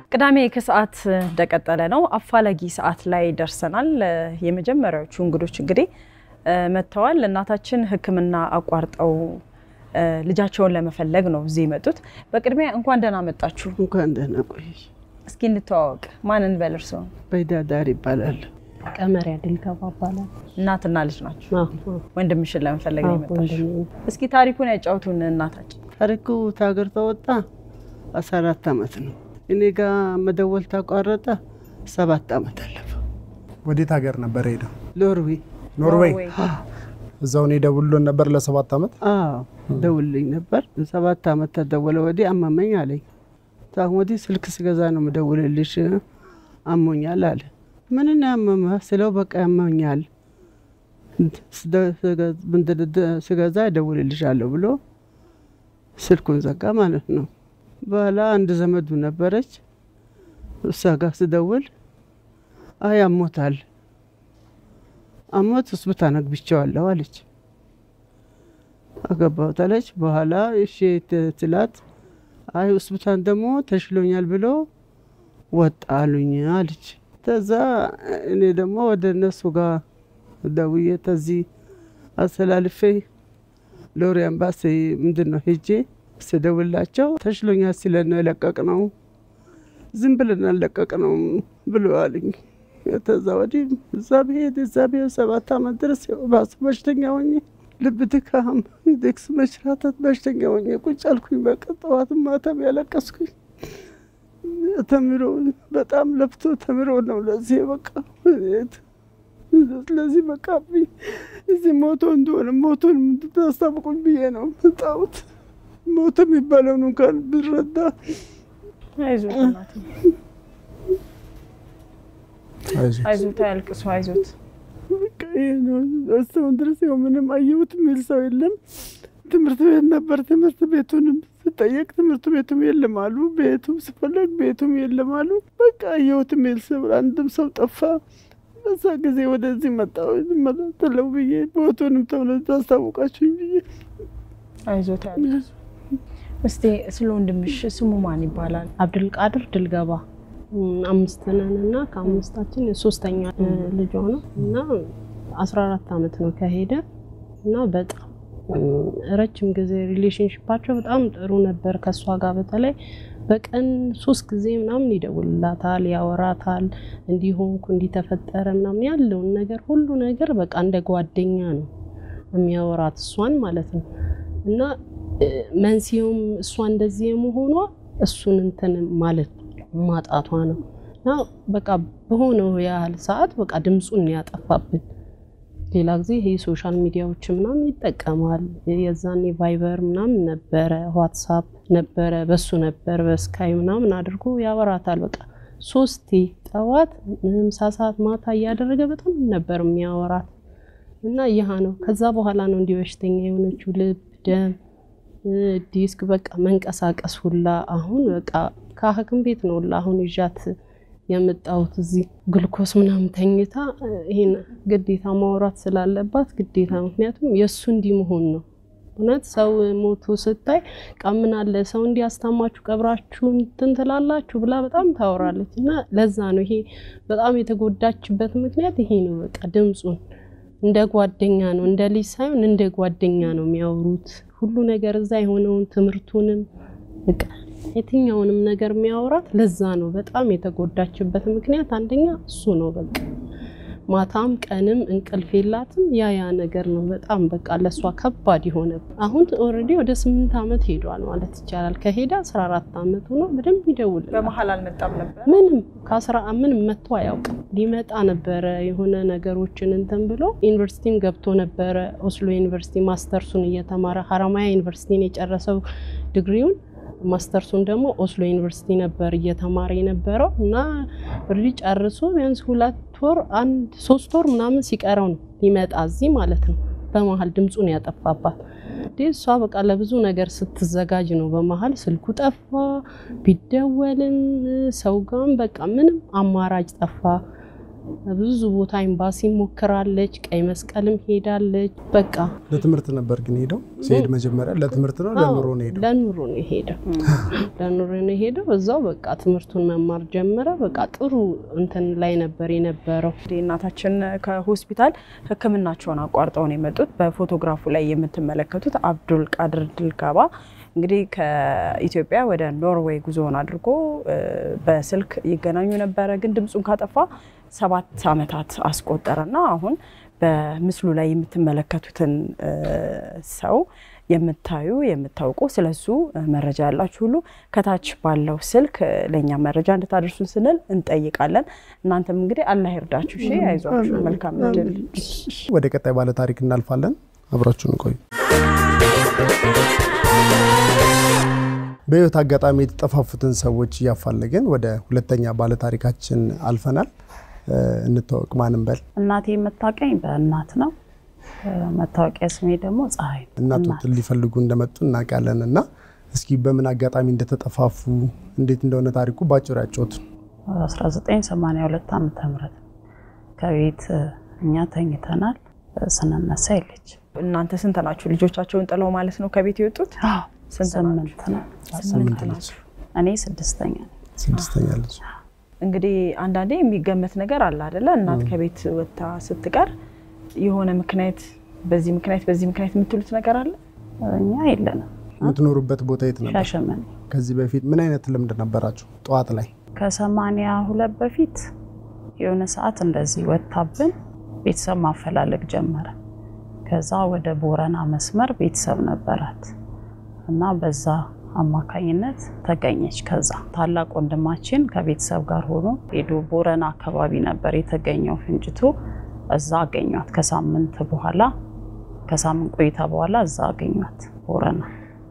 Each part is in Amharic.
ቅዳሜ ከሰዓት እንደቀጠለ ነው። አፋላጊ ሰዓት ላይ ደርሰናል። የመጀመሪያዎቹ እንግዶች እንግዲህ መጥተዋል። እናታችን ሕክምና አቋርጠው ልጃቸውን ለመፈለግ ነው እዚህ የመጡት። በቅድሚያ እንኳን ደህና መጣችሁ። እንኳን ደህና ቆየሽ። እስኪ እንተዋወቅ። ማን እንበል? እርስዎ? በይዳዳር ይባላል። ቀመሪያ ድልገባ ይባላል። እናትና ልጅ ናቸው። አዎ፣ ወንድምሽን ለመፈለግ ነው የመጣችሁ። ወንድሜ ነው። እስኪ ታሪኩን ያጫውቱን እናታችን። ታሪኩ ታገር ተወጣ አስራ አራት አመት ነው። እኔ ጋ መደወል ታቋረጠ ሰባት አመት አለፈው። ወዴት ሀገር ነበር ሄደው? ኖርዌይ ኖርዌይ። ኖርዌይ። እዛው እኔ ደውሎን ነበር ለሰባት አመት። አዎ ደውልልኝ ነበር። ሰባት አመት ተደወለ ወዲህ አመመኝ አለኝ። ታሁን ወዲህ ስልክ ስገዛ ነው የምደውልልሽ አሞኛል አለ። ምንን ያመመ ስለው በቃ ያመኛል ስገዛ እደውልልሻለሁ ብሎ ስልኩን ዘጋ ማለት ነው። በኋላ አንድ ዘመዱ ነበረች እሷ ጋር ስደውል አይ አሞታል አሞት ሆስፒታል አግብቼዋለሁ አለች። አገባሁት አለች። በኋላ እሺ ትላት አይ ሆስፒታል ደግሞ ተሽሎኛል ብሎ ወጣ አሉኝ አለች። ከዛ እኔ ደግሞ ወደ እነሱ ጋር ደውዬ ተዚህ አስተላልፌ ሎሪ አምባሲ ምንድን ነው ሄጄ ስደውላቸው ተሽሎኛል ሲለን ነው የለቀቅ ነው ዝም ብለን አለቀቅ ነው ብሎ አሉኝ። ከዛ ወዲህ እዛ ብሄድ እዛ ብሄድ ሰባት አመት ድረስ ባሱ በሽተኛ ሆኜ ልብ ድካም፣ ዴክስ መሽራተት በሽተኛ ሆኜ ቁጭ አልኩኝ። በቃ ጠዋትም ማታም ያለቀስኩኝ። ተምሮ በጣም ለፍቶ ተምሮ ነው ለዚህ በቃ ስለዚህ በቃ እዚህ ሞቶ እንደሆነ ሞቶን እንድታስታውቁኝ ብዬ ነው መጣሁት። ሞቶ የሚባለውን እንኳን ብረዳ አይዞት እናቴ፣ አይዞህ። አይዞት፣ አያልቅሱ፣ አይዞት። በቃ ይሄ ነው። እስካሁን ድረስ ያው ምንም አየሁት የሚል ሰው የለም። ትምህርት ቤት ነበር። ትምህርት ቤቱንም ስጠየቅ ትምህርት ቤቱም የለም አሉ። ቤቱም ስፈለግ ቤቱም የለም አሉ። በቃ አየሁት የሚል ሰው አንድም ሰው ጠፋ። በዛ ጊዜ ወደዚህ መጣሁ መለተለው ብዬ ቦቱንም ተብለ ታስታውቃችሁኝ ብዬ አይዞት፣ አያልቅሱ። እስቲ ስለ ወንድምሽ ስሙ ማን ይባላል? አብድልቃድር ድልገባ አምስት ነን እና ከአምስታችን ሶስተኛ ልጇ ነው እና አስራ አራት አመት ነው ከሄደ እና በጣም ረጅም ጊዜ ሪሌሽንሽፓቸው በጣም ጥሩ ነበር። ከእሷ ጋር በተለይ በቀን ሶስት ጊዜ ምናምን ይደውልላታል፣ ያወራታል። እንዲሆንኩ እንዲተፈጠረ ምናምን ያለውን ነገር ሁሉ ነገር በቃ እንደ ጓደኛ ነው የሚያወራት እሷን ማለት ነው እና መንስኤውም እሷ እንደዚህ የመሆኗ እሱን እንትን ማለት ማጣቷ ነው እና በቃ በሆነው ያህል ሰዓት በቃ ድምፁን ያጠፋብን። ሌላ ጊዜ ይሄ ሶሻል ሚዲያዎች ምናምን ይጠቀማል። የዛኔ ቫይበር ምናምን ነበረ፣ ዋትሳፕ ነበረ፣ በሱ ነበር በስካይ ምናምን አድርጎ ያወራታል። በቃ ሶስቴ ጠዋት፣ ምሳ ሰዓት፣ ማታ እያደረገ በጣም ነበር የሚያወራት እና ይህ ነው። ከዛ በኋላ ነው እንዲህ በሽተኛ የሆነችው ልብ ደም ዲስክ በቃ መንቀሳቀስ ሁላ አሁን በቃ ከሐኪም ቤት ነው ሁላ አሁን ይዣት የመጣሁት እዚህ ግልኮስ ምናምን ተኝታ ይሄን ግዴታ ማውራት ስላለባት ግዴታ ምክንያቱም የእሱ እንዲህ መሆን ነው። እውነት ሰው ሞቶ ስታይ ቀምናለ ሰው እንዲህ አስታማችሁ ቀብራችሁ እንትን ትላላችሁ ብላ በጣም ታወራለች። እና ለዛ ነው ይሄ በጣም የተጎዳችበት ምክንያት ይሄ ነው። በቃ ድምፁን እንደ ጓደኛ ነው እንደ ልጅ ሳይሆን እንደ ጓደኛ ነው የሚያወሩት። ሁሉ ነገር እዛ የሆነውን ትምህርቱንም በቃ የትኛውንም ነገር የሚያወራት ለዛ ነው። በጣም የተጎዳችበት ምክንያት አንደኛ እሱ ነው። በቃ ማታም ቀንም እንቅልፍ የላትም። ያ ያ ነገር ነው በጣም በቃ ለእሷ ከባድ የሆነ አሁን ኦልሬዲ ወደ ስምንት ዓመት ሄዷል ማለት ይቻላል። ከሄደ አስራ አራት ዓመት ሆኖ በደንብ ይደውል በመሀል አልመጣም ነበር። ምንም ከአስራ ምንም መጥቶ አያውቅም። ሊመጣ ነበረ የሆነ ነገሮችን እንትን ብሎ ዩኒቨርሲቲም ገብቶ ነበረ። ኦስሎ ዩኒቨርሲቲ ማስተርሱን እየተማረ ሀረማያ ዩኒቨርሲቲን የጨረሰው ዲግሪውን ማስተርሱን ደግሞ ኦስሎ ዩኒቨርሲቲ ነበር እየተማረ የነበረው እና ሪ ጨርሶ ቢያንስ ሁለት ወር አንድ ሶስት ወር ምናምን ሲቀረው ነው ሊመጣ እዚህ ማለት ነው። በመሀል ድምፁን ያጠፋባት እንዴ እሷ በቃ ለብዙ ነገር ስትዘጋጅ ነው። በመሀል ስልኩ ጠፋ፣ ቢደወልም ሰው ጋም በቃ ምንም አማራጭ ጠፋ። ብዙ ቦታ ኤምባሲ ሞክራለች፣ ቀይ መስቀልም ሄዳለች። በቃ ለትምህርት ነበር ግን ሄደው ሲሄድ መጀመሪያ ለትምህርት ነው ለኑሮ ነው ሄደው? ለኑሮ ነው የሄደው። ለኑሮ ነው የሄደው። እዛው በቃ ትምህርቱን መማር ጀመረ። በቃ ጥሩ እንትን ላይ ነበር የነበረው። እንግዲህ እናታችን ከሆስፒታል ሕክምናቸውን አቋርጠው ነው የመጡት። በፎቶግራፉ ላይ የምትመለከቱት አብዱል ቃድር ድልጋባ እንግዲህ ከኢትዮጵያ ወደ ኖርዌይ ጉዞውን አድርጎ እ፣ በስልክ ይገናኙ ነበረ። ግን ድምፁን ካጠፋ ሰባት ዓመታት አስቆጠረና አሁን በምስሉ ላይ የምትመለከቱትን እ፣ ሰው የምታዩ የምታውቁ ስለሱ እ፣ መረጃ ያላችሁ ሁሉ ከታች ባለው ስልክ እ፣ ለእኛ መረጃ እንድታደርሱን ስንል እንጠይቃለን። እናንተም እንግዲህ አላህ ይርዳችሁ። እሺ፣ አይዟችሁ። መልካም እድል። ወደ ቀጣይ ባለ ታሪክ እናልፋለን። አብራችሁን ቆዩ። በህይወት አጋጣሚ የተጠፋፉትን ሰዎች እያፋለግን ወደ ሁለተኛ ባለ ታሪካችን አልፈናል። እ፣ እንታወቅ። ማንም በል እናቴ የምታውቀኝ በእናት ነው። መታወቂያ ስሜ ደግሞ ፀሐይ ነው። እናቶትን ሊፈልጉ እንደመጡ እናውቃለን። እና እስኪ በምን አጋጣሚ እንደተጠፋፉ እንዴት እንደሆነ ታሪኩ ባጭሩ ያጫውቱን። 1982 ዓመተ ምህረት ከቤት እኛ ተኝተናል። ስንነሳ የለች። እናንተ ስንት ናችሁ? ልጆቻቸውን ጥለው ማለት ነው ከቤት የወጡት? ስንት ስምንት ነው። ስምንት ልጅ፣ እኔ ስድስተኛ ነኝ። ስድስተኛ ልጅ። እንግዲህ አንዳንዴ የሚገመት ነገር አለ አደለ? እናት ከቤት ወጥታ ስትቀር የሆነ ምክንያት በዚህ ምክንያት በዚህ ምክንያት የምትሉት ነገር አለ? እኛ የለንም። የምትኖሩበት ቦታ የት ነበር? ሻሸመኔ ከዚህ በፊት ምን አይነት ልምድ ነበራችሁ? ጠዋት ላይ ከሰማንያ ሁለት በፊት የሆነ ሰዓት እንደዚህ ወጥታብን ቤተሰብ ማፈላለግ ጀመረ። ከዛ ወደ ቦረና መስመር ቤተሰብ ነበራት እና በዛ አማካኝነት ተገኘች። ከዛ ታላቅ ወንድማችን ከቤተሰብ ጋር ሆኖ ሄዶ ቦረና አካባቢ ነበር የተገኘው ፍንጭቱ። እዛ አገኟት። ከሳምንት በኋላ ከሳምንት ቆይታ በኋላ እዛ አገኟት ቦረና።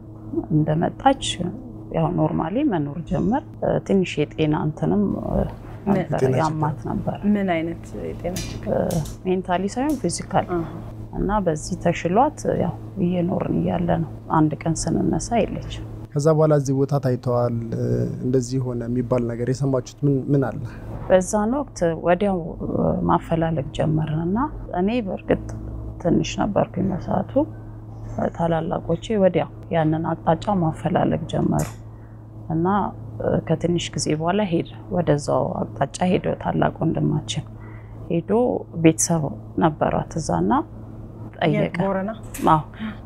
እንደመጣች ያው ኖርማሊ መኖር ጀመር። ትንሽ የጤና እንትንም ነበር የጤና ያማት ነበር ምን አይነት የጤና ችግር? ሜንታሊ ሳይሆን ፊዚካል አሃ። እና በዚህ ተሽሏት ያው እየኖርን እያለ ነው አንድ ቀን ስንነሳ የለችም። ከዛ በኋላ እዚህ ቦታ ታይተዋል፣ እ፣ እንደዚህ ሆነ የሚባል ነገር የሰማችሁት ምን ምን አለ? በዛን ወቅት ወዲያው እ፣ ማፈላለግ ጀመርን እና እኔ በእርግጥ ትንሽ ነበርኩኝ በሰዓቱ። እ፣ ታላላቆቼ ወዲያው ያንን አቅጣጫ ማፈላለግ ጀመሩ እና እ፣ ከትንሽ ጊዜ በኋላ ሄደ ወደዛው አቅጣጫ ሄደ። ታላቅ ወንድማችን ሄዶ ቤተሰብ ነበሯት እዛና ጠየቀ። ቦረና አዎ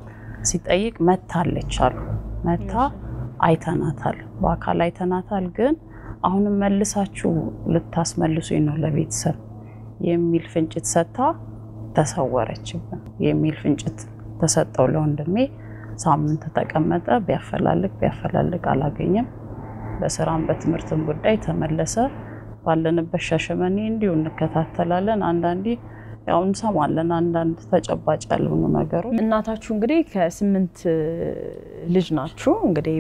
ሲጠይቅ መታለች አሉ። መታ አይተናታል፣ በአካል አይተናታል፣ ግን አሁንም መልሳችሁ ልታስመልሱኝ ነው ለቤተሰብ የሚል ፍንጭት ሰጥታ ተሰወረችብን የሚል ፍንጭት ተሰጠው ለወንድሜ። ሳምንት ተቀመጠ። ቢያፈላልግ ቢያፈላልግ አላገኘም። በስራም በትምህርትም ጉዳይ ተመለሰ። ባለንበት ሻሸመኔ እንዲሁ እንከታተላለን። አንዳንዴ ያው እንሰማለን አንዳንድ ተጨባጭ ያልሆኑ ነገሮች። እናታችሁ እንግዲህ ከስምንት ልጅ ናችሁ። እንግዲህ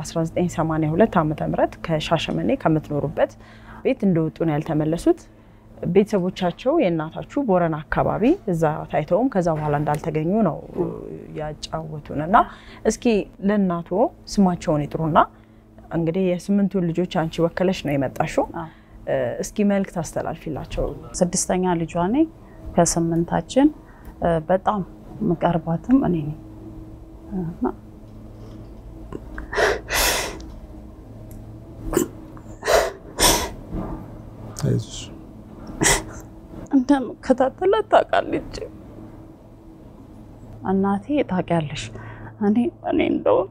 በ1982 ዓመተ ምህረት ከሻሸመኔ ከምትኖሩበት ቤት እንደወጡ ነው ያልተመለሱት። ቤተሰቦቻቸው የእናታችሁ ቦረና አካባቢ እዛ ታይተውም ከዛ በኋላ እንዳልተገኙ ነው ያጫወቱን እና እስኪ ለእናቶ ስማቸውን ይጥሩና እንግዲህ የስምንቱን ልጆች አንቺ ወከለሽ ነው የመጣሽው። አዎ። እስኪ መልእክት አስተላልፊላቸው። ስድስተኛ ልጇ ነኝ ከስምንታችን እ፣ በጣም ምቀርባትም እኔ ነኝ እና አይዞሽ። እንደምከታተላት ታውቃለች። እናቴ ታውቂያለሽ፣ እኔ እኔ እንደውም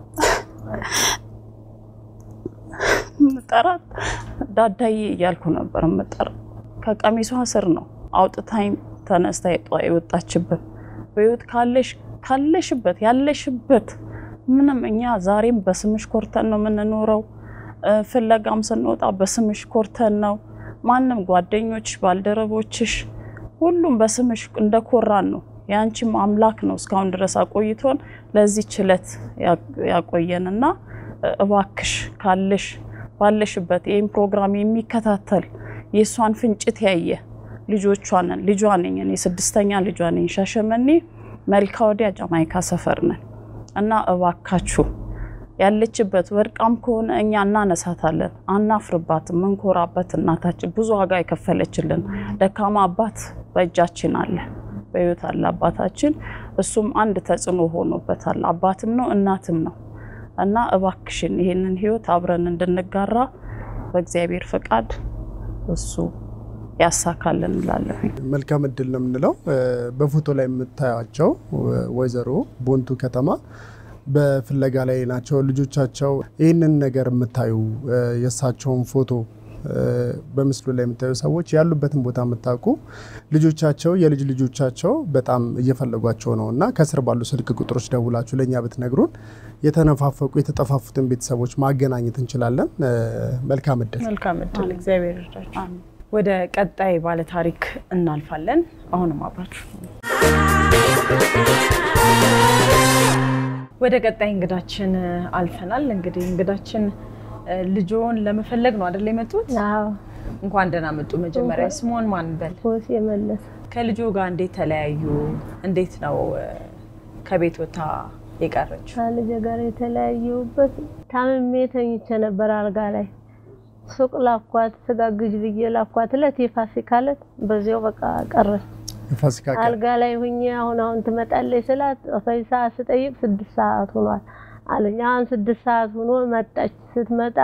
ምጠራት ዳዳዬ እያልኩ ነበር ምጠራት። ከቀሚሷ ስር ነው አውጥታኝ ተነስታ የጧ የወጣችበት። በህይወት ካለሽ ካለሽበት ያለሽበት ምንም እኛ ዛሬም በስምሽ ኮርተን ነው የምንኖረው። እ፣ ፍለጋም ስንወጣ በስምሽ ኮርተን ነው። ማንም ጓደኞች፣ ባልደረቦችሽ ሁሉም በስምሽ እንደኮራን ነው። የአንቺም አምላክ ነው እስካሁን ድረስ አቆይቶን ለዚህ ችለት ያቆየንና እባክሽ ካለሽ ባለሽበት ይህም ፕሮግራም የሚከታተል የእሷን ፍንጭት ያየ ልጆቿንን ልጇ ነኝ እኔ ስድስተኛ ልጇ ነኝ። ሻሸመኔ መልካ ወዲያ ጃማይካ ሰፈር ነን እና እባካችሁ ያለችበት ወድቃም ከሆነ እኛ እናነሳታለን፣ አናፍርባትም። መንኮራበት እናታችን ብዙ ዋጋ የከፈለችልን ደካማ አባት በእጃችን አለ፣ በህይወት አለ አባታችን። እሱም አንድ ተጽዕኖ ሆኖበታል። አባትም ነው እናትም ነው እና እባክሽን ይህንን ህይወት አብረን እንድንጋራ በእግዚአብሔር ፈቃድ እሱ ያሳካልን እንላለን። መልካም እድል ነው የምንለው። በፎቶ ላይ የምታያቸው ወይዘሮ ቦንቱ ከተማ በፍለጋ ላይ ናቸው። ልጆቻቸው ይህንን ነገር የምታዩ የእሳቸውን ፎቶ በምስሉ ላይ የምታዩ ሰዎች ያሉበትን ቦታ የምታውቁ ልጆቻቸው የልጅ ልጆቻቸው በጣም እየፈለጓቸው ነው እና ከስር ባሉ ስልክ ቁጥሮች ደውላችሁ ለእኛ ብትነግሩን የተነፋፈቁ የተጠፋፉትን ቤተሰቦች ማገናኘት እንችላለን። መልካም እድል። መልካም እድል። እግዚአብሔር ይርዳችሁ። ወደ ቀጣይ ባለ ታሪክ እናልፋለን። አሁንም አብራችሁ ወደ ቀጣይ እንግዳችን አልፈናል። እንግዲህ እንግዳችን ልጆን ለመፈለግ ነው አይደል የመጡት? አዎ እንኳን ደህና መጡ። መጀመሪያ ስሞን ማን በል? ፎስ የመለሰ ከልጆ ጋር እንዴት ተለያዩ? እንዴት ነው ከቤት ወታ የቀረችው? ከልጄ ጋር የተለያየሁበት ታምሜ ተኝቼ ነበር አልጋ ላይ ሱቅ ላኳት ስጋ ግዥ ብዬ ላኳት እለት የፋሲካ ዕለት በዚያው በቃ ቀረች። የፋሲካ ቀን አልጋ ላይ ሁኜ አሁን አሁን ትመጣለች ስላት አሳይ ሰዓት ስጠይቅ ስድስት ሰዓት ሆኗል አለኝ። አሁን ስድስት ሰዓት ሆኖ መጣች። ስትመጣ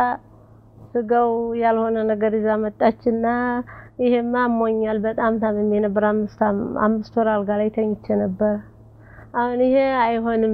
ስጋው ያልሆነ ነገር ይዛ መጣችና ይሄማ አሞኛል በጣም ታምሜ ነበር። አምስት አምስት ወር አልጋ ላይ ተኝቼ ነበር። አሁን ይሄ አይሆንም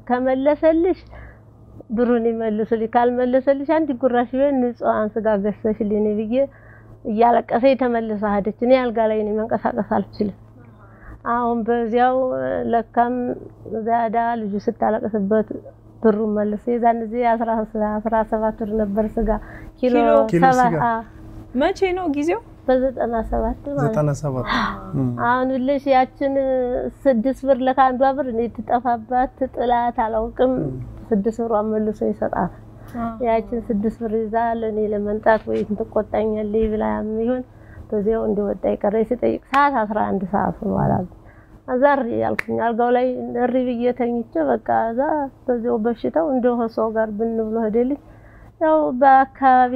ከመለሰልሽ ብሩን ይመልሱልኝ፣ ካልመለሰልሽ አንድ ጉራሽ ቢሆን ንጹሐን ስጋ ገዝተሽልኝ ብዬ እያለቀሰኝ ተመልሳ ሄደች። እኔ አልጋ ላይ ነኝ፣ መንቀሳቀስ አልችልም። አሁን በዚያው ለካም ዛዳ ልጁ ስታለቅስበት ብሩን መልሶ የዛን ጊዜ አስራ ሰባት ብር ነበር ስጋ ኪሎ ኪሎ ሰባ ስጋ። አዎ፣ መቼ ነው ጊዜው? በዘጠና ሰባት ማለት ዘጠና ሰባት አሁን ልሽ ያችን ስድስት ብር ለካንዷ ብር እኔ ትጠፋባት ትጥላት አላውቅም። ስድስት ብሯን መልሶ ይሰጣት። ያችን ስድስት ብር ይዛ ለእኔ ለመንጣት ወይ ትቆጣኛለች ብላ ይሆን በዚያው እንደወጣ የቀረ ስጠይቅ ሰዓት አስራ አንድ ሰዓት ሆኗል አሉ። እዛ እሪ ያልኩኝ አልጋው ላይ እሪ ብዬ ተኝቼ በቃ እዛ በዚያው በሽታው እንደ ሰው ጋር ብን ብሎ ሄደልኝ። ያው በአካባቢ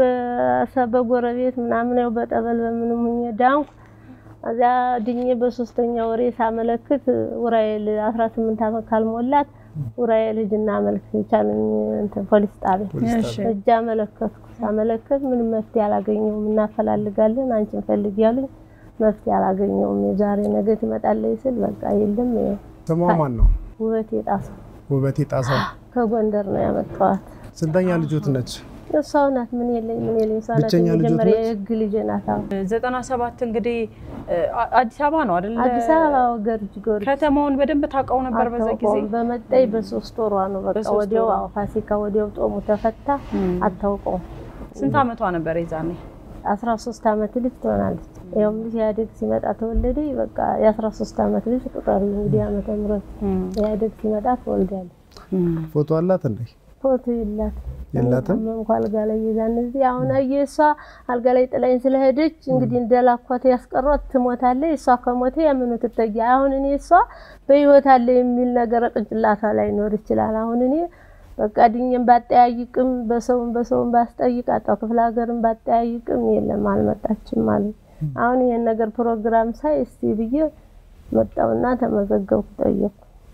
በሰ- በጎረቤት ምናምን ያው በጠበል በምንም ሁኜ ዳንኩ። እዚያ ድኜ በሶስተኛ ወሬ ሳመለክት ውራኤል 18 ዓመት ካልሞላት ውራኤል ሂጂና አመልክት ቻለኝ እንትን ፖሊስ ጣቢያ እሺ። እጅ አመለከትኩ። ሳመለከት ምንም መፍትሄ አላገኘውም፣ እናፈላልጋለን አንቺን ፈልጊ ያሉኝ መፍትሄ አላገኘውም። የዛሬ ነገ ትመጣለች ስል በቃ የለም። ይኸው ስሟ ማን ነው? ውበት የጣሰው ውበቴ ጣሰው። ከጎንደር ነው ያመጣኋት። ስንተኛ ልጆት ነች? እሷው ናት። ምን የለኝ ምን የለኝ እሷ ናት። ብቸኛ ልጆት የመጀመሪያ ነች? የህግ ልጄ ናት። አዎ ዘጠና ሰባት እንግዲህ አ- አዲስ አበባ ነው አይደል? አዲስ አበባ ገርጅ ጎርጅ ከተማውን በደንብ ታውቀው ነበር በዛ ጊዜ? አታውቀውም። በመጣይ በሶስት ወሯ ነው በቃ በሶስት ወዲያው ወሯ። አዎ ፋሲካ ወዲያው ጦሙ ተፈታ። አታውቀውም። ስንት ዓመቷ ነበር የዛኔ? አስራ ሶስት አመት ልጅ ትሆናለች። ያውም ልጅ ኢህአዴግ ሲመጣ ተወለደ። በቃ የአስራ ሶስት አመት ልጅ ቁጠሪ እንግዲህ ዓመተ ምህረት ኢህአዴግ ሲመጣ ትወልዳለች። ፎቶ አላት እንዴ? ፎቶ የላት የላትም? እንኳ አልጋ ላይ የዛን ጊዜ አሁን አየህ እሷ አልጋ ላይ ጥላኝ ስለሄደች እንግዲህ እንደላኳት ያስቀሯት ትሞታለች። እሷ ከሞተ የምኑ ትጠያ አሁን እኔ እሷ በህይወት አለ የሚል ነገር ቅንጭላቷ ላይ ኖር ይችላል። አሁን እኔ በቃ ድኜም ባጠያይቅም በሰውም በሰውም ባስጠይቅ አጣው ክፍለ ሀገርም ባጠያይቅም የለም አልመጣችም አሉ። አሁን ይሄን ነገር ፕሮግራም ሳይ እስቲ ብዬ መጣውና ተመዘገብኩ ጠየቅኩ።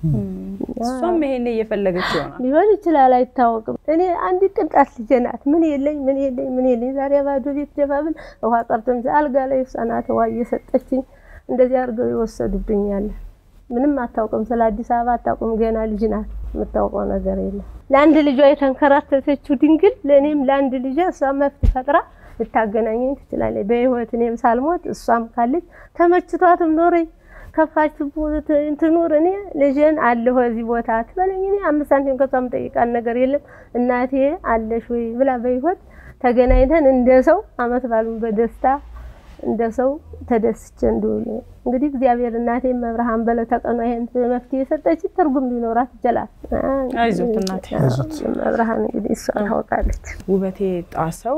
እሷም ይሄን እየፈለገች ይሆናል። ሊሆን ይችላል አይታወቅም። እኔ አንድ ቅንጣት ልጄ ናት። ምን የለኝ ምን የለኝ ምን የለኝ። ዛሬ ባዶ ቤት ደባብል ውሃ ቀርቶም አልጋ ላይ እሷ ናት ውሃ እየሰጠችኝ እንደዚህ አድርገው ይወሰዱብኛል። ምንም አታውቅም፣ ስለ አዲስ አበባ አታውቅም። ገና ልጅ ናት፣ የምታውቀው ነገር የለም። ለአንድ ልጇ የተንከራተተችው ድንግል ለእኔም ለአንድ ልጇ እሷ መፍት ፈጥራ ልታገናኘኝ ትችላለች። በህይወት እኔም ሳልሞት እሷም ካለች ተመችቷትም ኖረኝ ከፋች ትኑር እኔ ልጄን አለሁ እዚህ ቦታ ትበለኝ። እኔ አምስት ሳንቲም ከሷ የምጠይቃት ነገር የለም። እናቴ አለሽ ወይ ብላ በህይወት ተገናኝተን እንደ ሰው አመት ባሉን በደስታ እንደ ሰው ተደስቼ እንድውል እንግዲህ እግዚአብሔር እናቴ መብርሃን በለ ተቀኗ ይሄን መፍትሄ የሰጠች ትርጉም ሊኖራት ይችላል። አይዞት እናቴ። መብርሃን እንግዲህ እሷ ታውቃለች። ውበቴ ጣሰው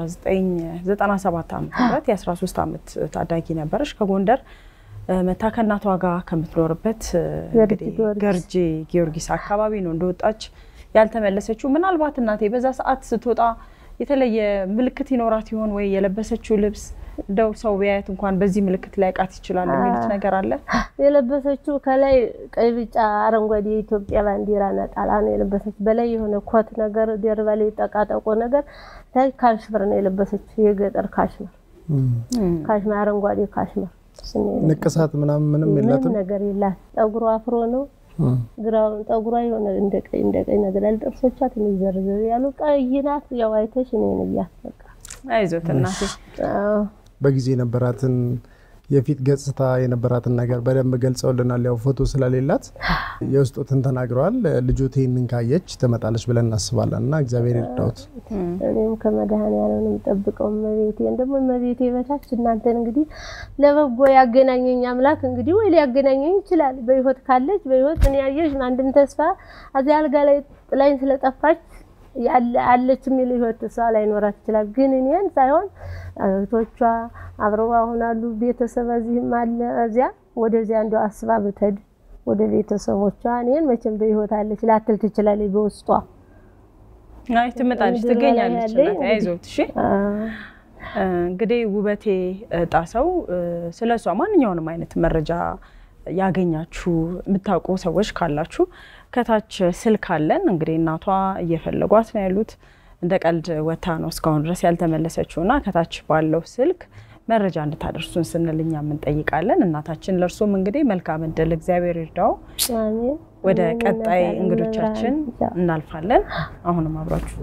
በ1997 ዓ ም የ13 ዓመት ታዳጊ ነበረች። ከጎንደር መታ ከእናቷ ጋር ከምትኖርበት እንግዲህ ጊዮርጊስ። ገርጂ ጊዮርጊስ አካባቢ ነው እንደወጣች ያልተመለሰችው? ምናልባት እናቴ በዛ ሰዓት ስትወጣ የተለየ ምልክት ይኖራት ይሆን ወይ? የለበሰችው ልብስ እንደው ሰው ቢያየት እንኳን በዚህ ምልክት ሊያውቃት ይችላል የሚሉት ነገር አለ? የለበሰችው ከላይ ቀይ፣ ቢጫ፣ አረንጓዴ የኢትዮጵያ ባንዲራ ነጠላ ነው የለበሰች። በላይ የሆነ ኮት ነገር ደርባ ላይ ጠቃጠቆ ነገር ታይ ካሽምር ነው የለበሰችው። የገጠር ካሽምር ካሽምር፣ አረንጓዴ ካሽምር። እሱን ነው የለበሰችው። ንቅሳት ምናምን ምንም ምንም የላትም። ነገር የላት። ጠጉሯ አፍሮ ነው ግራውን ጠጉሯ የሆነ እንደ ቀይ እንደ ቀይ ነገር ያለ ጥርሶቿ ትንሽ ዘርዘር ያሉ ቀይ ናት። ያው አይተሽ እኔን እያት በቃ አይዞት እናቴ። አዎ። በጊዜ የነበራትን የፊት ገጽታ የነበራትን ነገር በደንብ ገልጸውልናል። ያው ፎቶ ስለሌላት የውስጦትን ተናግረዋል። ልጆት ይህንን ካየች ትመጣለች ብለን እናስባለን እና እግዚአብሔር ይርዳውት። እኔም ከመድኃኔዓለም ነው የምጠብቀው እመቤቴን ደግሞ እመቤቴ በታች እናንተን እንግዲህ ለበጎ ያገናኘኝ አምላክ እንግዲህ ወይ ሊያገናኘኝ ይችላል። በህይወት ካለች በህይወት እኔ ያየሽ አንድም ተስፋ እዚያ አልጋ ላይ ጥላኝ ስለጠፋች ያለ አለች የሚል ህይወት እሷ ላይኖራት ይችላል። ግን እኔን ሳይሆን እህቶቿ አብረው አሁን አሉ ቤተሰብ እዚህም አለ እዚያ ወደዚያ እንደው አስባ ብትሄድ ወደ ቤተሰቦቿ እኔን መቼም በህይወት አለች ላትል ትችላለች በውስጧ አይ ትመጣለች፣ ምድር በላይ ትገኛለች። ያለኝ እናቴ አይዞት እሺ። አ- እንግዲህ ውበቴ ጣሰው ስለ እሷ ማንኛውንም አይነት መረጃ ያገኛችሁ የምታውቁ ሰዎች ካላችሁ ከታች ስልክ አለን። እንግዲህ እናቷ እየፈለጓት ነው ያሉት። እንደ ቀልድ ወታ ነው እስካሁን ድረስ ያልተመለሰችው እና ከታች ባለው ስልክ መረጃ እንድታደርሱን ስንል እኛም እንጠይቃለን። እናታችን ለእርሱም እንግዲህ መልካም እድል እግዚአብሔር ይርዳው። አሜን። ወደ አሜን። ቀጣይ እናታለን እንግዶቻችን መብራን። እናልፋለን። አሁንም አብራችሁ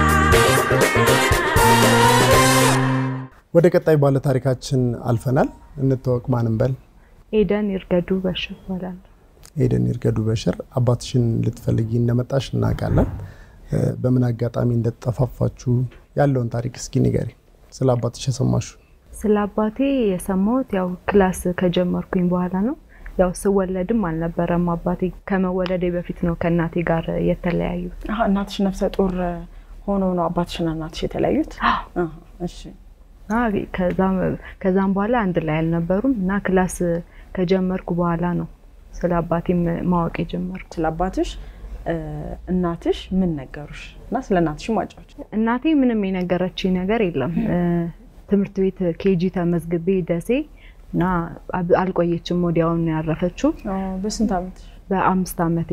ወደ ቀጣይ ባለ ታሪካችን አልፈናል። እንተዋወቅ። ማንም በል ኤደን ይርገዱ በሽር ይባላል። ኤደን ይርገዱ በሽር፣ አባትሽን ልትፈልጊ እንደመጣሽ እናውቃለን። እ፣ በምን አጋጣሚ እንደተጠፋፋችሁ ያለውን ታሪክ እስኪ ንገሪ። ስለ አባትሽ የሰማሹ ስለ አባቴ የሰማሁት ያው ክላስ ከጀመርኩኝ በኋላ ነው። ያው ስወለድም አልነበረም አባቴ ከመወለዴ በፊት ነው ከእናቴ ጋር የተለያዩት። አሀ፣ እናትሽ ነፍሰ ጡር ሆኖ ነው አባትሽና እናትሽ የተለያዩት? አሀ፣ እሺ እና ከዛም ከዛም በኋላ አንድ ላይ አልነበሩም እና ክላስ ከጀመርኩ በኋላ ነው ስለ አባቴም ማወቅ የጀመርኩ። ስለ አባትሽ እ፣ እናትሽ ምን ነገሩሽ? እና ስለ እናትሽ ማጫዎች። እናቴ ምንም የነገረችኝ ነገር የለም። እ፣ ትምህርት ቤት ኬጂ ተመዝግቤ ደሴ እና አብ- አልቆየችም፣ ወዲያውን ነው ያረፈችው በስንት ዓመትሽ? በአምስት ዓመቴ።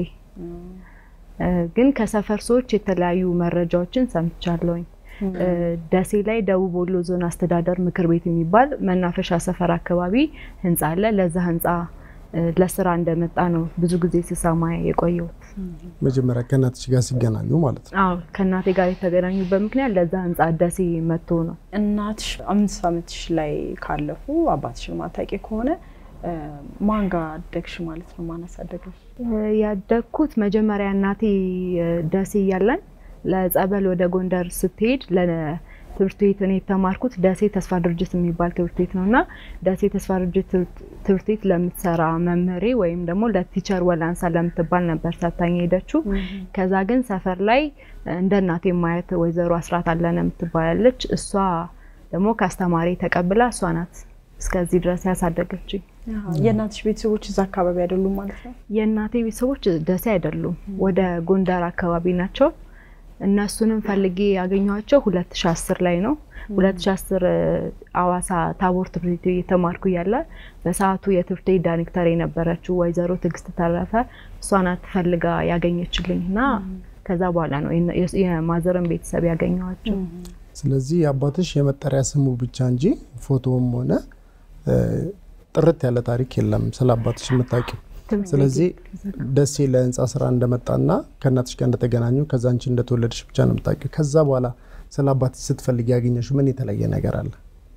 እ፣ ግን ከሰፈር ሰዎች የተለያዩ መረጃዎችን ሰምቻለሁኝ። እ፣ ደሴ ላይ ደቡብ ወሎ ዞን አስተዳደር ምክር ቤት የሚባል መናፈሻ ሰፈር አካባቢ ህንፃ አለ። ለዛ ህንፃ እ፣ ለስራ እንደመጣ ነው ብዙ ጊዜ ስሰማ የቆየሁት። መጀመሪያ ከእናትሽ ጋር ሲገናኙ ማለት ነው። አዎ ከእናቴ ጋር የተገናኙበት ምክንያት ለዛ ህንፃ ደሴ መጥቶ ነው። እናትሽ አምስት ዓመትሽ ላይ ካለፉ አባትሽን ማታውቂ ከሆነ እ፣ ማን ጋር አደግሽ ማለት ነው? ማን አሳደገሽ? ያደግኩት መጀመሪያ እናቴ እ፣ ደሴ እያለን ለጸበል ወደ ጎንደር ስትሄድ ለትምህርት ቤት እኔ የተማርኩት ደሴ ተስፋ ድርጅት የሚባል ትምህርት ቤት ነው እና ደሴ ተስፋ ድርጅት ትምህርት- ትምህርት ቤት ለምትሰራ መምህሬ ወይም ደግሞ ለቲቸር ወላንሳ ለምትባል ነበር ሰታኝ ሄደችው። ከዛ ግን ሰፈር ላይ እንደ እናቴ ማየት ወይዘሮ አስራት አለነ የምትባላለች እሷ ደግሞ ከአስተማሪ ተቀብላ እሷ ናት እስከዚህ ድረስ ያሳደገችኝ። የእናትሽ ቤተሰቦች እዛ አካባቢ አይደሉም ማለት ነው? የእናቴ ቤተሰቦች ደሴ አይደሉም፣ ወደ ጎንደር አካባቢ ናቸው። እነሱንም ፈልጌ ያገኘኋቸው 2010 ላይ ነው። 2010 አዋሳ ታቦር ትምህርት ቤት እየተማርኩ እያለ በሰዓቱ የትምህርት ቤት ዳይሬክተር የነበረችው ወይዘሮ ትዕግስት ተረፈ እሷ ናት ፈልጋ ያገኘችልኝ እና ከዛ በኋላ ነው የነ- የማዘርን ቤተሰብ ያገኘኋቸው። ስለዚህ የአባትሽ የመጠሪያ ስሙ ብቻ እንጂ ፎቶውም ሆነ እ፣ ጥርት ያለ ታሪክ የለም ስለ አባትሽ የምታውቂው። ስለዚህ ደሴ ለህንፃ ስራ እንደመጣና ከእናትሽ ጋር እንደተገናኙ ከዛ አንቺ እንደተወለድሽ ብቻ ነው የምታውቂው። ከዛ በኋላ ስለ አባትሽ ስትፈልግ ያገኘሽው ምን የተለየ ነገር አለ?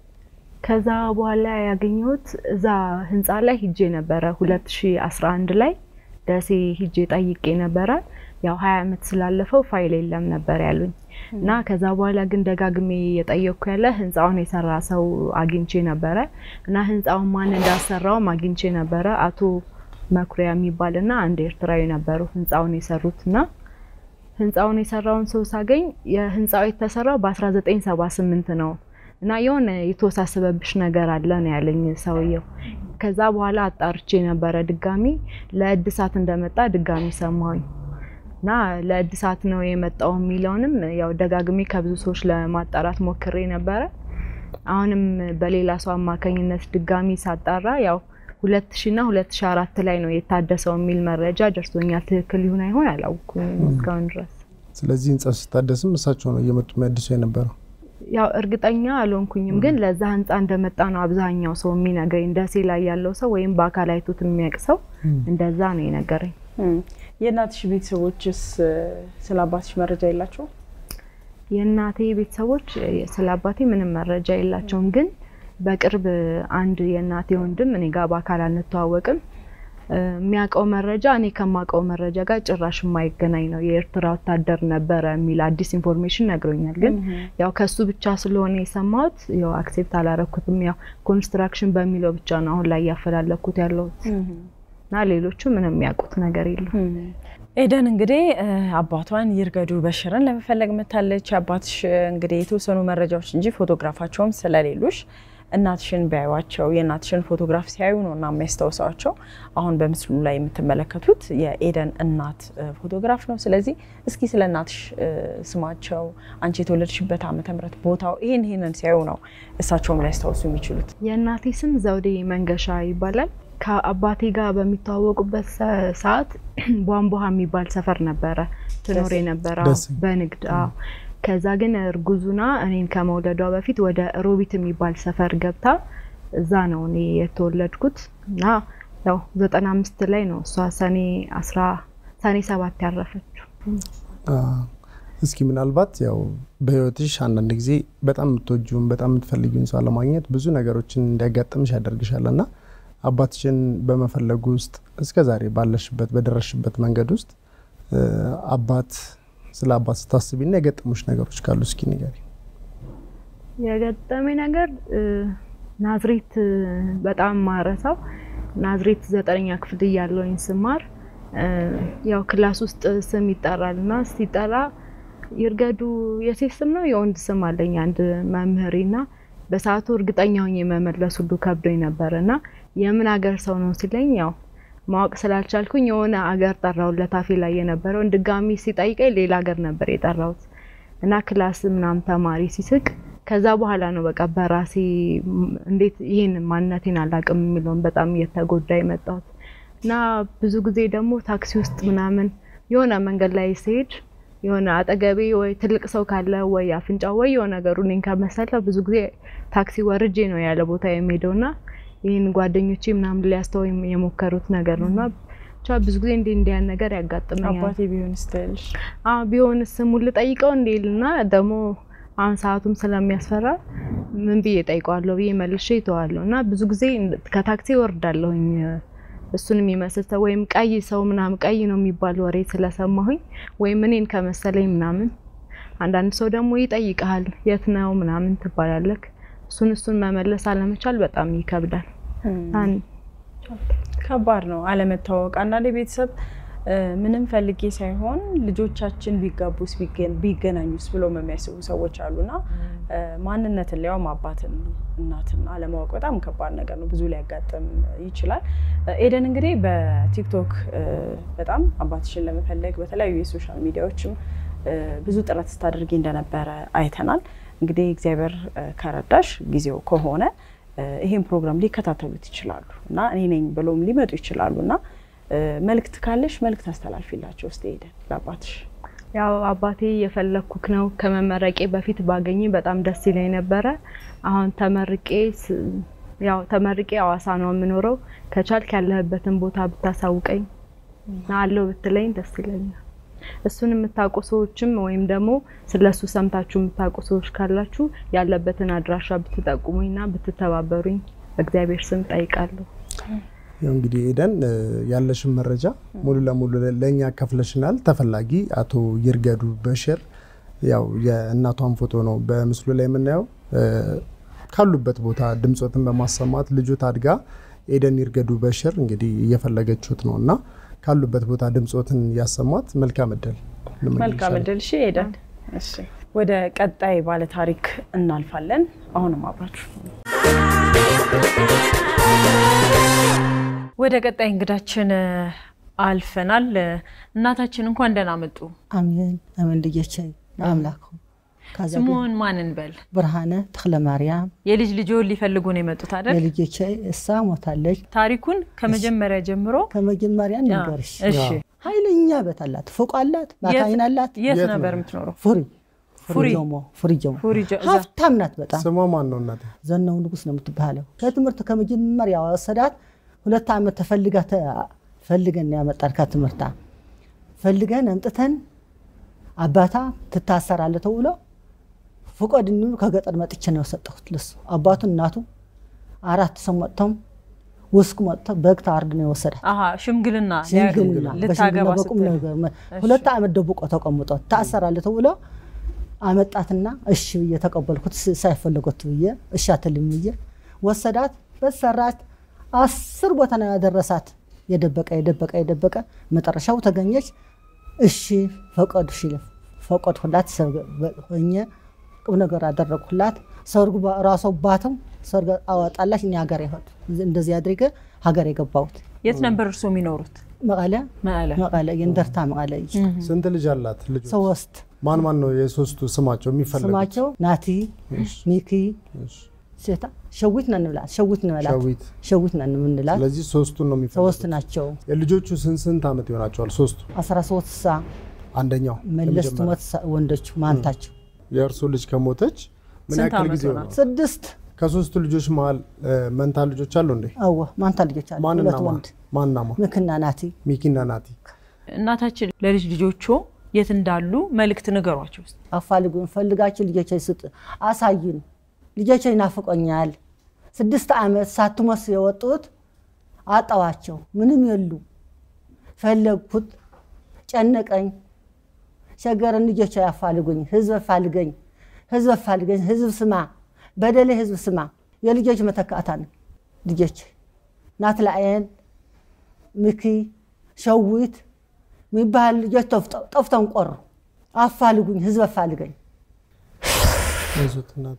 ከዛ በኋላ ያገኘሁት እዛ ህንፃ ላይ ሂጄ ነበረ 2011 ላይ ደሴ ሂጄ ጠይቄ ነበረ። ያው 20 ዓመት ስላለፈው ፋይል የለም ነበር ያሉኝ እና ከዛ በኋላ ግን ደጋግሜ የጠየቅኩ ያለ ህንፃውን የሰራ ሰው አግኝቼ ነበረ እና ህንፃውን ማን እንዳሰራውም አግኝቼ ነበረ። አቶ መኩሪያ የሚባል እና አንድ ኤርትራዊ ነበሩ ህንፃውን የሰሩት እና ህንፃውን የሰራውን ሰው ሳገኝ የህንፃው የተሰራው በ1978 ነው እና የሆነ የተወሳሰበብሽ ነገር አለ ነው ያለኝ ሰውየው። ከዛ በኋላ አጣርቼ ነበረ ድጋሚ ለእድሳት እንደመጣ ድጋሚ ሰማሁኝ እና ለእድሳት ነው የመጣው የሚለውንም ያው ደጋግሜ ከብዙ ሰዎች ለማጣራት ሞክሬ ነበረ። አሁንም በሌላ ሰው አማካኝነት ድጋሚ ሳጣራ ያው ሁለት ሺ እና ሁለት ሺ አራት ላይ ነው የታደሰው የሚል መረጃ ደርሶኛል። ትክክል ይሁን አይሆን አላውኩም እስካሁን ድረስ። ስለዚህ ህንጻው ሲታደስም እሳቸው ነው እየመጡ የሚያድሱ የነበረው። ያው እርግጠኛ አልሆንኩኝም፣ ግን ለዛ ህንጻ እንደመጣ ነው አብዛኛው ሰው የሚነግረኝ። ደሴ ላይ ያለው ሰው ወይም በአካል አይቶት የሚያውቅ ሰው እንደዛ ነው የነገረኝ። የእናትሽ ቤተሰቦችስ ስለ አባትሽ መረጃ የላቸው? የእናቴ ቤተሰቦች ስለ አባቴ ምንም መረጃ የላቸውም። ግን በቅርብ አንድ የእናቴ ወንድም እኔ ጋር በአካል አንተዋወቅም የሚያውቀው መረጃ እኔ ከማውቀው መረጃ ጋር ጭራሽ የማይገናኝ ነው። የኤርትራ ወታደር ነበረ የሚል አዲስ ኢንፎርሜሽን ነግሮኛል። ግን ያው ከሱ ብቻ ስለሆነ የሰማሁት ያው አክሴፕት አላረኩትም። ያው ኮንስትራክሽን በሚለው ብቻ ነው አሁን ላይ እያፈላለኩት ያለሁት እና ሌሎቹ ምንም የሚያውቁት ነገር የለም። ኤደን እንግዲህ አባቷን ይርገዱ በሽርን ለመፈለግ መታለች። አባትሽ እንግዲህ የተወሰኑ መረጃዎች እንጂ ፎቶግራፋቸውም ስለሌሉሽ እናትሽን ቢያዩዋቸው የእናትሽን ፎቶግራፍ ሲያዩ ነው እና የሚያስታውሳቸው። አሁን በምስሉ ላይ የምትመለከቱት የኤደን እናት ፎቶግራፍ ነው። ስለዚህ እስኪ ስለ እናትሽ ስማቸው፣ አንቺ የተወለድሽበት ዓመተ ምህረት ቦታው፣ ይህን ይህንን ሲያዩ ነው እሳቸውም ሊያስታውሱ የሚችሉት። የእናቴ ስም ዘውዴ መንገሻ ይባላል። ከአባቴ ጋር በሚተዋወቁበት ሰዓት ቧንቧሃ የሚባል ሰፈር ነበረ ትኖር የነበረው በንግድ አዎ። ከዛ ግን እርጉዙና እኔን ከመውለዷ በፊት ወደ ሮቢት የሚባል ሰፈር ገብታ እዛ ነው እኔ የተወለድኩት እና ያው ዘጠና አምስት ላይ ነው እሷ ሰኔ አስራ ሰኔ ሰባት ያረፈችው። እስኪ ምናልባት ያው በህይወትሽ አንዳንድ ጊዜ በጣም የምትወጂውን በጣም የምትፈልጊውን ሰው ለማግኘት ብዙ ነገሮችን እንዲያጋጥምሽ ያደርግሻል እና አባትሽን በመፈለጉ ውስጥ እስከ ዛሬ ባለሽበት በደረስሽበት መንገድ ውስጥ አባት ስለ አባት ስታስቢና የገጠሙሽ ነገሮች ካሉ እስኪ ንገሪ። የገጠመኝ ነገር ናዝሬት በጣም ማረሳው ናዝሬት ዘጠነኛ ክፍል እያለሁኝ ስማር ያው ክላስ ውስጥ ስም ይጠራል እና ሲጠራ ይርገዱ የሴት ስም ነው የወንድ ስም አለኝ አንድ መምህሬ እና በሰዓቱ እርግጠኛ ሆኜ መመለስ ሁሉ ከብዶኝ ነበር እና የምን ሀገር ሰው ነው ሲለኝ ያው ማወቅ ስላልቻልኩኝ የሆነ አገር ጠራውለት አፌ ላይ የነበረውን ድጋሚ ሲጠይቀኝ ሌላ ሀገር ነበር የጠራሁት እና ክላስ ምናምን ተማሪ ሲስቅ ከዛ በኋላ ነው በቃ በራሴ እንዴት ይህን ማንነቴን አላውቅም የሚለውን በጣም እየተጎዳ የመጣሁት እና ብዙ ጊዜ ደግሞ ታክሲ ውስጥ ምናምን የሆነ መንገድ ላይ ሲሄድ የሆነ አጠገቤ ወይ ትልቅ ሰው ካለ ወይ አፍንጫ ወይ የሆነ ነገሩ እኔን ከመሰለ ብዙ ጊዜ ታክሲ ወርጄ ነው ያለ ቦታ የሚሄደው እና ይህን ጓደኞቼ ምናምን ሊያስተው የሞከሩት ነገር ነው እና ብቻ ብዙ ጊዜ እንዲህ እንዲያን ነገር ያጋጥመኛል። አባቴ ቢሆን ስትልሽ ቢሆንስ ስሙን ልጠይቀው እንዴልና ደግሞ አሁን ሰዓቱም ስለሚያስፈራ ምን ብዬ ጠይቀዋለሁ ብዬ መልሼ ይተዋለሁ እና ብዙ ጊዜ ከታክሲ ወርዳለሁኝ እሱን የሚመስል ሰው ወይም ቀይ ሰው ምናምን ቀይ ነው የሚባል ወሬ ስለሰማሁኝ ወይም እኔን ከመሰለኝ ምናምን አንዳንድ ሰው ደግሞ ይጠይቀሃል የት ነው ምናምን ትባላለክ እሱን እሱን መመለስ አለመቻል በጣም ይከብዳል። ከባድ ነው አለመታወቅ። አንዳንድ ቤተሰብ ምንም ፈልጌ ሳይሆን ልጆቻችን ቢጋቡስ ቢገናኙስ ብለው የሚያስቡ ሰዎች አሉና ማንነትን ሊያውም አባትን እናትን አለማወቅ በጣም ከባድ ነገር ነው። ብዙ ሊያጋጥም ይችላል። ኤደን እንግዲህ በቲክቶክ በጣም አባትሽን ለመፈለግ በተለያዩ የሶሻል ሚዲያዎችም ብዙ ጥረት ስታደርጊ እንደነበረ አይተናል። እንግዲህ እግዚአብሔር ከረዳሽ ጊዜው ከሆነ ይሄን ፕሮግራም ሊከታተሉት ይችላሉ እና እኔ ነኝ ብለውም ሊመጡ ይችላሉ እና መልእክት ካለሽ መልእክት አስተላልፊላቸው ውስጥ ሄደን ለአባትሽ። ያው አባቴ የፈለግኩክ ነው ከመመረቄ በፊት ባገኝ በጣም ደስ ይለኝ ነበረ። አሁን ተመርቄ ያው ተመርቄ አዋሳ ነው የምኖረው። ከቻልክ ያለህበትን ቦታ ብታሳውቀኝ አለው ብትለኝ ደስ ይለኛል። እሱን የምታውቁ ሰዎችም ወይም ደግሞ ስለሱ ሰምታችሁ የምታውቁ ሰዎች ካላችሁ ያለበትን አድራሻ ብትጠቁሙኝና ብትተባበሩኝ በእግዚአብሔር ስም ጠይቃለሁ። ያው እንግዲህ ኤደን ያለሽን መረጃ ሙሉ ለሙሉ ለእኛ ከፍለሽናል። ተፈላጊ አቶ ይርገዱ በሽር ያው የእናቷን ፎቶ ነው በምስሉ ላይ የምናየው። ካሉበት ቦታ ድምፆትን በማሰማት ልጁ ታድጋ ኤደን ይርገዱ በሽር እንግዲህ እየፈለገችሁት ነው እና ካሉበት ቦታ ድምፆትን ያሰሟት። መልካም እድል። መልካም እድል። እሺ ኤደን፣ እሺ ወደ ቀጣይ ባለ ታሪክ እናልፋለን። አሁንም አብራችሁ ወደ ቀጣይ እንግዳችን አልፈናል። እናታችን እንኳን ደህና መጡ። አሜን አሜን። ልጆቼ አምላክ ካዛ ስሙን ማን እንበል? ብርሃነ ተክለ ማርያም የልጅ ልጆን ሊፈልጉ ነው የመጡት አይደል? የልጆቼ እሳ ሞታለች። ታሪኩን ከመጀመሪያ ጀምሮ ከመጀመሪያ ንገርሽ። እሺ፣ ኃይለኛ ቤት አላት፣ ፎቅ አላት፣ ማካይን አላት። የት የት ነበር ነው? የምትኖረው? ፉሪ ፉሪ። ፉሪ ጆሞ ፉሪ ጆሞ ፉሪ ጆ- እዛ። ሀብታም ናት በጣም ስሟ ማን ነው እናቴ? ዘናው ንጉስ ነው የምትባለው። ከትምህርት ከመጀመሪያ ወሰዳት። ሁለት ዓመት ተፈልጋ ተ- ፈልገን ነው ያመጣን ከትምህርታ ፈልገን አምጥተን አባታ ትታሰራለ ተብሎ ፍቆድ እንሉ ከገጠር መጥቼ ነው የሰጠሁት ለሱ። አባቱ እናቱ አራት ሰው መጥተው ውስቅ መጥተው በግ ታርድ ነው የወሰዳት። አሀ ሽምግልና ሽምግልና ልታገባ በሽምግልና በቁም ስትል ነገር መ- ሁለት ዓመት ደብቆ ተቀምጦ ታሰራለ ተብሎ አመጣትና እሺ ብዬ ተቀበልኩት። ስ- ሳይፈለጎት ብዬ እሺ አትልም ብዬ ወሰዳት። በሰራች አስር ቦታ ነው ያደረሳት። የደበቀ የደበቀ የደበቀ መጨረሻው ተገኘች። እሺ ፈቀዱ ሽ ፈቀድኩላት። ሰርግ- በ- ሆኜ ቁም ነገር አደረግኩላት። ሰርጉ በ- ራሷ ባትም ሰርግ አወጣላች። እኔ ሀገር ይሆን እንደዚህ አድርገ ሀገር የገባሁት የት ነበር እርሶ የሚኖሩት? መቀለ መቀለ። መቀለ የእንደርታ መቀለ ስንት ልጅ አላት? ልጆች ሶስት ማን ማን ነው የሶስቱ ስማቸው የሚፈለጉት? ስማቸው ናቲ፣ ሚኪ፣ እሺ። ሴታ ሸዊት ነን ብላት ሸዊት እንበላት ሸዊት። ሸዊት ነን የምንላት ስለዚህ ሶስቱን ነው የሚፈልጉት። ሶስት ናቸው። የልጆቹ ስንት ስንት ዓመት ይሆናቸዋል? ሶስቱ። አስራ ሶስት ሳ አንደኛው መለስ የመጀመሪያው። ትሞት ሳ- ወንዶች ማንታቸው የእርሱ ልጅ ከሞተች ምን ስንት ያክል ዓመት ጊዜ ሆናት? ሆነው? ስድስት ከሶስቱ ልጆች መሀል እ፣ መንታ ልጆች አሉ እንዴ? አወ ማንታ ልጆች አሉ። ማንና ሁለት ማን? ወንድ ማንና ማን? ምክና ናቲ ሚኪና ናቲ። እናታችን ለልጅ ልጆቹ የት እንዳሉ መልእክት ንገሯቸው ውስጥ አፋልጉን ፈልጋችሁ ልጆች ስጥ አሳዩን። ልጆች ይናፍቆኛል። ስድስት ዓመት ሳትሞስ የወጡት አጣዋቸው። ምንም የሉ። ፈለግኩት፣ ጨነቀኝ፣ ሸገረን። ልጆች ያፋልጉኝ፣ ህዝብ አፋልገኝ፣ ህዝብ አፋልገኝ፣ ህዝብ ስማ፣ በደሌ ህዝብ ስማ። የልጆች መተካታ ነው። ልጆች ናትላአየን፣ ምኪ፣ ሸዊት የሚባል ልጆች ጠፍተው- ጠፍተውን ቆሩ። አፋልጉኝ፣ ህዝብ አፋልገኝ። አይዞት እናቴ።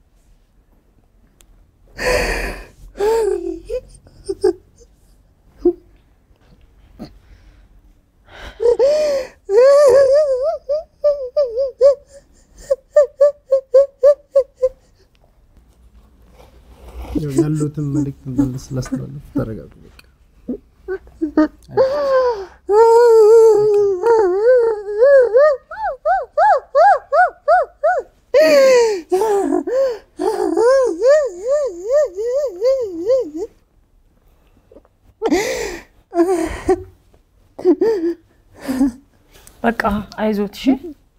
ያው ያሉትን መልእክት እንዳለ ስላስተላለፉ ተረጋጉ። በቃ በቃ አይዞት። እሺ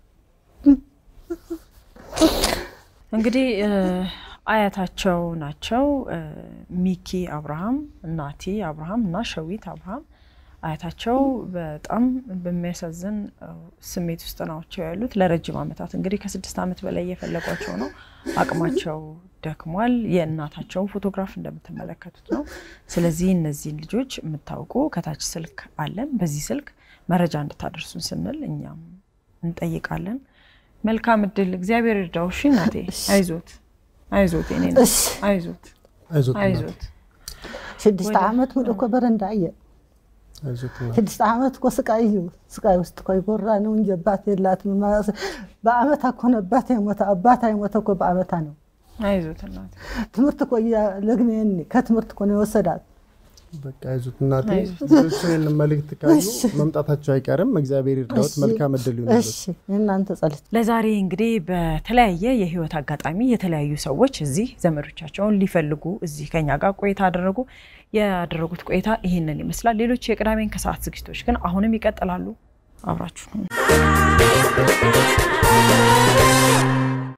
እንግዲህ እ፣ አያታቸው ናቸው እ፣ ሚኪ አብርሃም፣ ናቲ አብርሃም እና ሸዊት አብርሃም አያታቸው በጣም በሚያሳዝን እ፣ ስሜት ውስጥ ናቸው ያሉት። ለረጅም ዓመታት እንግዲህ ከስድስት ዓመት በላይ እየፈለጓቸው ነው። አቅማቸው ደክሟል። የእናታቸውን ፎቶግራፍ እንደምትመለከቱት ነው። ስለዚህ እነዚህን ልጆች የምታውቁ ከታች ስልክ አለን። በዚህ ስልክ መረጃ እንድታደርሱን ስንል እኛም እንጠይቃለን። መልካም እድል፣ እግዚአብሔር ይርዳው። እሺ እናቴ፣ አይዞት፣ አይዞት፣ የኔ እናት፣ እሺ አይዞት፣ አይዞት እናቴ። አይዞት። ስድስት ዓመት ሙሉ እኮ በረንዳ እየ አይዞት እናቴ። ስድስት ዓመት እኮ ስቃይ እዩ ስቃይ ውስጥ እኮ ይጎራ ነው እንጂ አባት የላትም። ማ- በአመታ እኮ ነው አባት የሞተ አባታ የሞተ እኮ በአመታ ነው። አይዞት እናቴ። ትምህርት እኮ ለግኔኒ ከትምህርት እኮ ነው የወሰዳት። በቃ አይዞት እናቴ። አይዞት። ልጆችን ይህንን መልእክት ካዩ መምጣታቸው አይቀርም። እግዚአብሔር ይርዳዎት። እሺ፣ መልካም እድል ይሁንልዎት። እሺ የእናንተ ጸሎት ለዛሬ እንግዲህ በተለያየ የህይወት አጋጣሚ የተለያዩ ሰዎች እዚህ ዘመዶቻቸውን ሊፈልጉ እዚህ ከኛ ጋር ቆይታ አደረጉ። ያደረጉት ቆይታ ይህንን ይመስላል። ሌሎች የቅዳሜን ከሰዓት ዝግጅቶች ግን አሁንም ይቀጥላሉ። አብራችሁ ነው